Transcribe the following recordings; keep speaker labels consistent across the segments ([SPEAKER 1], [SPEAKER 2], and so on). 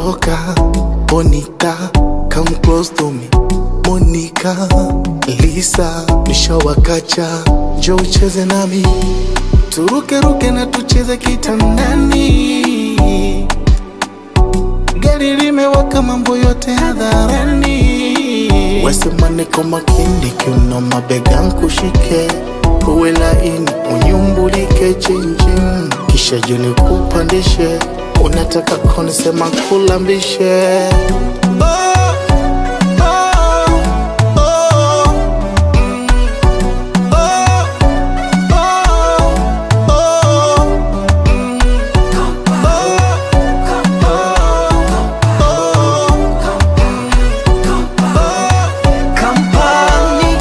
[SPEAKER 1] loca, bonita, come close to me. Monica, Lisa, nishawakacha, njoo ucheze nami, turuke ruke na tucheze kitandani. Gari limewaka, mambo yote hadharani. Wesema niko makini, kiuno mabega nkushike, uwe laini, unyumbulike chinchin, kisha juni kupandishe, unataka konisema kulambishe oh, oh, oh, mm, oh, oh, oh, mm,
[SPEAKER 2] Kampani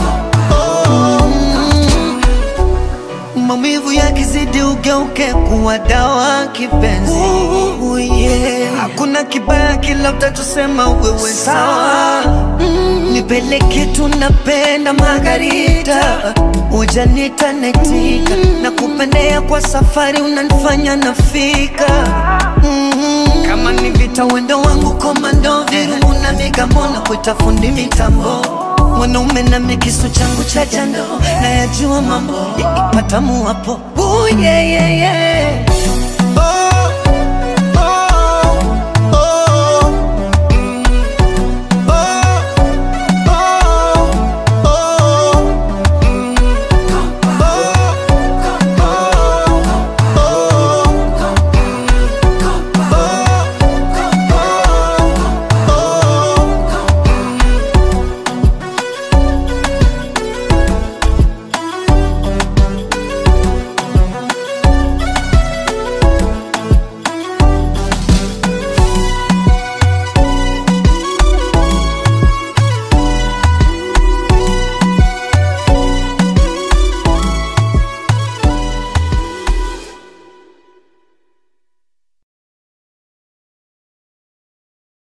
[SPEAKER 2] maumivu yakizidi ugeuke kuwa dawa kipenzi. Ooh, yeah. Hakuna kibaya kila utachosema wewe sawa. Mm, nipeleke tunapenda Margarita, ujanita netika na kupendea kwa safari unanifanya nafika mm, kama ni vita wendo wangu komando virungu na migambo na kuita fundi mitambo mwanaume na mikisu changu cha jando na yajua mambo yakipata muwapo Ooh, yeah, yeah, yeah.